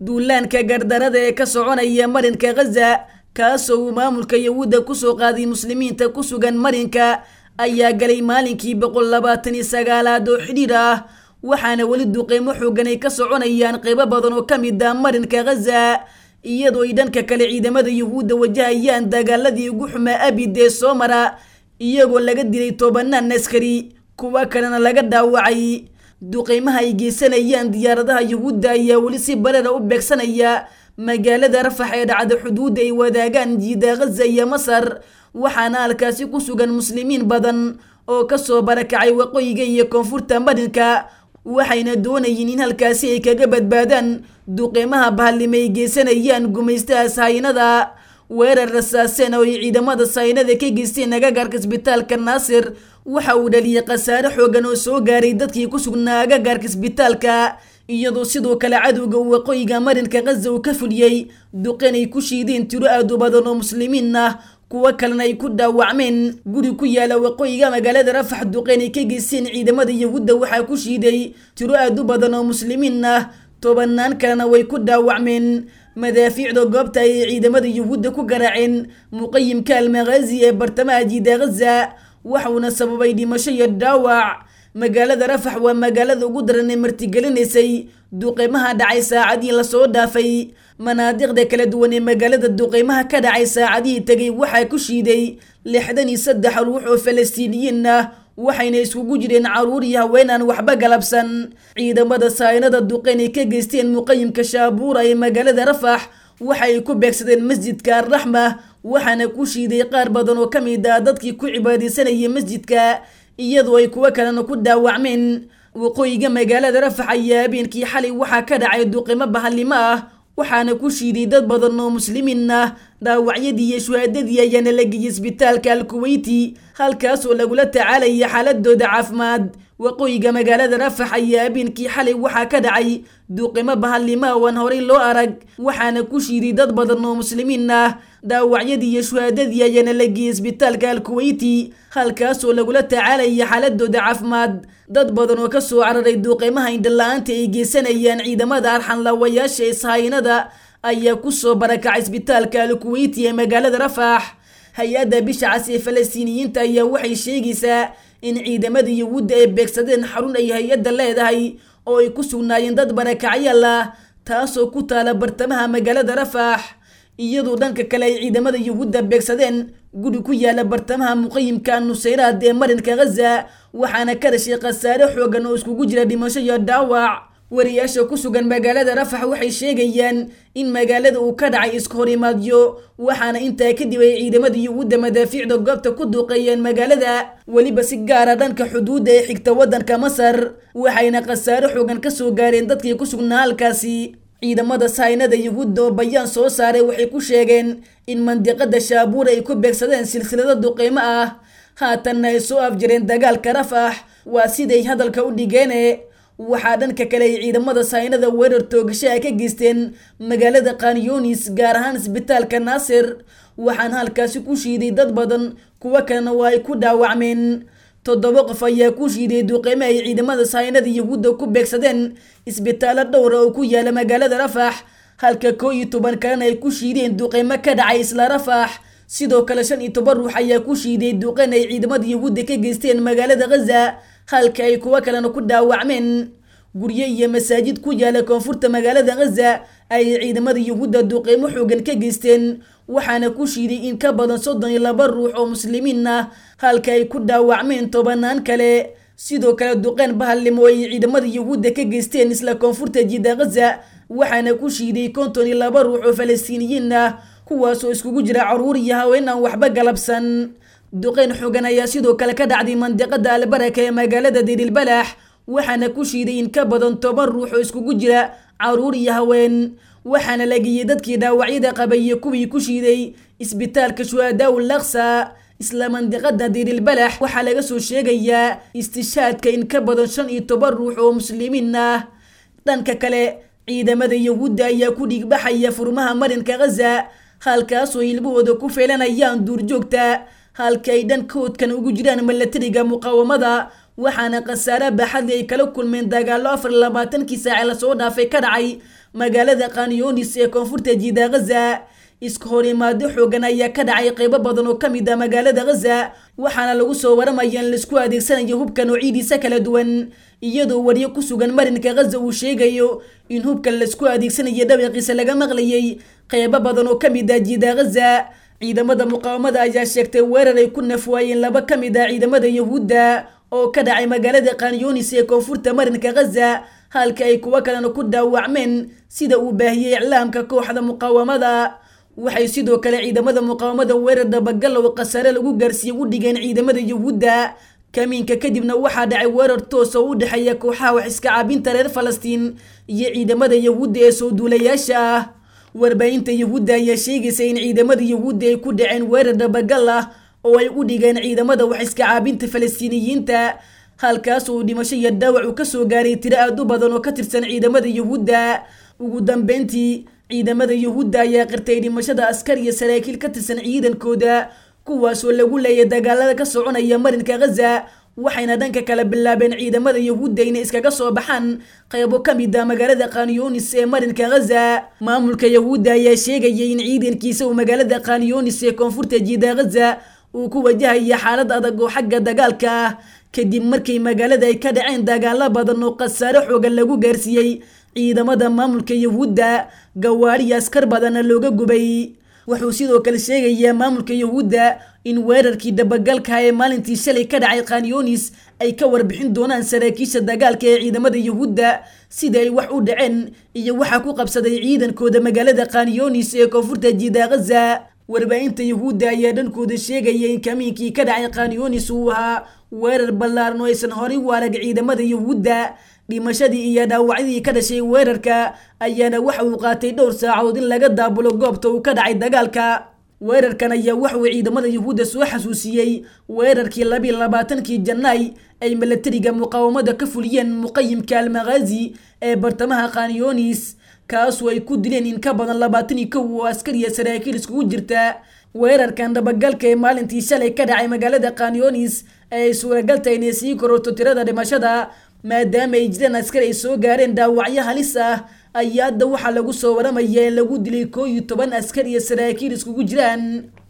duulaanka gardarada ee ka soconaya marinka khaza kaasoo uu maamulka yahuudda kusoo qaaday muslimiinta ku sugan marinka ayaa galay maalinkii boqol labaatan iyo sagaalaad oo xidhiir ah waxaana weli duqeymo xoogan ay ka soconayaan qeybo badan oo ka mid ah marinka khaza iyadoo ay dhanka kale ciidamada yuhuudda wajahayaan dagaaladii ugu xumaa abid ee soo mara iyagoo laga dilay tobanaan askari kuwa kalena laga dhaawacay duqeymaha ay geysanayaan diyaaradaha yuhuudda ayaa weli si barara u beegsanaya magaalada rafax ee dhacda xuduudda ay wadaagaan jiida khaza iyo masar waxaana halkaasi ku sugan muslimiin badan oo kasoo barakacay waqooyiga iyo koonfurta marinka waxayna doonayeen in halkaasi ay kaga badbaadaan duqeymaha bahalnimo ay geysanayaan gumaystaha sahaynada weerar rasaaseen oo ay ciidamada sahaynada ka geysteen agagaarka isbitaalka naasir waxa uu dhaliyay khasaare xoogan oo soo gaaray dadkii ku sugnaa agagaarka isbitaalka iyadoo sidoo kale cadowga waqooyiga marinka khaza uu ka fuliyey duqeen ay ku shiideen tiro aad u badan oo muslimiin ah kuwo kalena ay ku dhaawacmeen guri ku yaala waqooyiga magaalada rafax duqeen ay ka geysteen ciidamada yahuudda waxaa ku shiiday tiro aad u badan oo muslimiin ah tobanaan kalena way ku dhaawacmeen madaafiicda goobta ayay ciidamada yuhuudda ku garaaceen muqayimka almaghazi ee bartamaha jiida khaza waxuuna sababay dhimasho iyo dhaawac magaalada rafax waa magaalada ugu daran ee martigelinaysay duqeymaha dhacay saacadii lasoo dhaafay manaadiqda kala duwan ee magaalada duqeymaha ka dhacay saacadihii tegay waxaa ku shiiday lixdan iyo saddex ruux oo falastiiniyiin ah waxayna iskugu jireen caruur iyo haween aan waxba galabsan ciidamada sahaynada duqeyn ay ka geysteen muqayimka shaabuura ee magaalada rafax waxa ay ku beegsadeen masjidka arraxma waxaana ku shiiday qaar badan oo ka mid ah dadkii ku cibaadaysanayay masjidka iyadoo ay kuwo kalena ku dhaawacmeen waqooyiga magaalada rafax ayaa habeenkii xalay waxaa ka dhacay duqimo bahallimo ah waxaana ku shiiday dad badan oo muslimiin ah dhaawacyadii iyo shuhaadadii ayaana la geeyey isbitaalka alkuweyti halkaasoo lagula tacaalaya xaaladooda caafimaad waqooyiga magaalada rafax ayaa habeenkii xalay waxaa ka dhacay duqimo bahallima oo aan horey loo arag waxaana ku shiiday dad badan oo muslimiin ah dhaawacyadii iyo shuhaadadii ayaana la geeyey isbitaalka alkuweyti halkaasoo lagula tacaalaya xaaladooda caafimaad dad badan oo kasoo cararay duqeymaha indhala-aanta ay geysanayaan ciidamada arxanlaawayaasha ee sahaynada ayaa kusoo barakacay isbitaalka alkuweyti ee magaalada rafax hay-adda bisha cas ee falastiiniyiinta ayaa waxay sheegaysaa in ciidamada yuhuudda ay beegsadeen xarun ay hay-adda leedahay oo ay ku sugnaayeen dad barakacyaal ah taasoo ku taala bartamaha magaalada rafax iyadoo dhanka kale ay ciidamada yuhuudda beegsadeen guri ku yaala bartamaha muqayimka nusayraad ee marinka khaza waxaana ka dhashay khasaare xoogan oo iskugu jira dhimasho iyo dhaawac wariyaasha ku sugan magaalada rafax waxay sheegayaan in magaalada uu ka dhacay iska horimaadyo waxaana intaa kadib ay ciidamada yuhuudda madaafiicda goobta ku duuqeeyeen magaalada weliba si gaara dhanka xuduudda ee xigta waddanka masar waxayna khasaare xoogan kasoo gaareen dadkii ku sugnaa halkaasi ciidamada sahaynada yuhuudda oo bayaan soo saaray waxay ku sheegeen in mandiqada shaabuur ay ku beegsadeen silsilado duqeymo ah haatanna ay soo afjareen dagaalka rafax waa siday hadalka u dhigeene waxaa dhanka kale ay ciidamada sahaynada weerar toogashaha ka geysteen magaalada kanyonis gaar ahaan isbitaalka naasir waxaana halkaasi ku shiiday dad badan kuwo kalena waa ay ku dhaawacmeen toddoba qof ayaa ku shiiday duqeymo ay ciidamada sahaynada yuhuudda ku beegsadeen isbitaallo dhowra oo ku yaala magaalada rafax halka koo iyo toban kalena ay ku shiideen duqeymo ka dhacay isla rafax sidoo kale shan iyo toban ruux ayaa ku shiiday duqeyn ay ciidamada yuhuudda ka geysteen magaalada khaza halka ay kuwo kalena ku dhaawacmeen guryo iyo masaajid ku yaala koonfurta magaalada khaza ayay ciidamada yuhuudda duqeymo xoogan ka geysteen waxaana ku shiiday in ka badan soddon iyo laba ruux oo muslimiin ah halka ay ku dhaawacmeen tobanaan kale sidoo kale duqeyn bahallimo ay ciidamada yuhuudda ka geysteen isla koonfurta jidda khaza waxaana ku shiiday konton iyo laba ruux oo falastiiniyiin ah kuwaasoo iskugu jira caruur iyo haween aan waxba galabsan duqeyn xoogan ayaa sidoo kale ka dhacday mandiqada albaraka ee magaalada dirilbalax waxaana ku shiiday in ka badan toban ruux oo iskugu jira caruur iyo haween waxaana la geeyey dadkii dhaawacyada qabay iyo kuwii ku shiiday isbitaalka shuhadaaw laksa isla mandiqada dirilbalax waxaa laga soo sheegayaa istishaadka in ka badan shan iyo toban ruux oo muslimiin ah dhanka kale ciidamada yuhuudda ayaa ku dhiigbaxaya furmaha marinka khaza halkaasoo ilmahooda ku feelanayaan duurjoogta halka ay dhankoodkan ugu jiraan milatariga muqaawamada waxaana khasaare baaxadli ay kala kulmeen dagaallo afar labaatankii saace lasoo dhaafay ka dhacay magaalada kanyonis ee koonfurta jiida ghaza iska horimaado xoogan ayaa ka dhacay qeybo badan oo kamid ah magaalada ghaza waxaana lagu soo waramaya in laisku adeegsanayo hubka noocidiisa kala duwan iyadoo waryo ku sugan marinka ghaza uu sheegayo in hubkan laisku adeegsanayo dhawaqiisa laga maqlayay qeybo badan oo kamid ah jiida ghaza ciidamada muqaawamada ayaa sheegtay weerar ay ku nafwaayeen laba ka mid ah ciidamada yahuudda oo ka dhacay magaalada kanyonis ee koonfurta marinka ghaza halka ay kuwo kalena ku dhaawacmeen sida uu baahiyey iclaamka kooxda muqaawamada waxay sidoo kale ciidamada muqaawamada weerar dabagal oo khasaare lagu gaarsiiyey u dhigeen ciidamada yahuudda kamiinka kadibna waxaa dhacay weerar toos oo u dhexeeya kooxaha wax iska caabinta reer falastiin iyo ciidamada yahuudda ee soo duulayaasha ah warbaahinta yahuudda ayaa sheegaysa in ciidamada yahuudda ay ku dhaceen weerar dabagal ah oo ay u dhigeen ciidamada wax iska caabinta falastiiniyiinta halkaas uu dhimasho iyo dhaawac uu kasoo gaaray tiro aad u badan oo ka tirsan ciidamada yahuudda ugu dambeyntii ciidamada yahuudda ayaa qirtay dhimashada askar iyo saraakiil ka tirsan ciidankooda kuwaasoo lagu leeyay dagaalada ka soconaya marinka ghaza waxayna dhanka kale bilaabeen ciidamada yahuudda inay iskaga soo baxaan qeybo ka mid ah magaalada kanyonis ee marinka ghaza maamulka yahuudda ayaa sheegayay in ciidankiisa uu magaalada kanyonis ee koonfurta jiida ghaza uu ku wajahaya xaalad adag oo xagga dagaalka ah kadib markay magaalada ay ka dhaceen dagaalo badan oo khasaare xoogan lagu gaarsiiyey ciidamada maamulka yahuudda gawaariya askar badanna looga gubay wuxuu sidoo kale sheegayaa maamulka yahuudda in weerarkii dabagalka ee maalintii shalay ka dhacay kanyonis ay ka warbixin doonaan saraakiisha dagaalka ee ciidamada yahuudda sida ay wax u dhaceen iyo waxaa ku qabsaday ciidankooda magaalada kanyonis ee koonfurta jiida ghaza warbaahinta yahuudda ayaa dhankooda sheegaya in kamiinkii ka dhacay kanyonis uu ahaa weerar ballaaran oo aysan horay u arag ciidamada yahuudda dhimashadii iyo dhaawacyadii ka dhashay weerarka ayaana waxa uu qaatay dhowr saacood in laga daabulo goobta uu ka dhacay dagaalka weerarkan ayaa waxauu ciidamada yahuudda soo xasuusiyey weerarkii labiiy labaatankii janaay ay milatariga muqaawamada ka fuliyeen muqayimka almakhaazi ee bartamaha kanyonis kaasoo ay ku dileen in ka badan labaatan iyo kow oo askariya saraakiil iskugu jirta weerarkan dabagalka ee maalintii shalay ka dhacay magaalada kanyonis ee ay suuragal tahay inay sii kororto tirada dhimashada maadaama ay jiraan askar ay soo gaareen dhaawacyo halis ah ayaa hadda waxaa lagu soo waramaya in lagu dilay koo iyo toban askar iyo saraakiil iskugu jiraan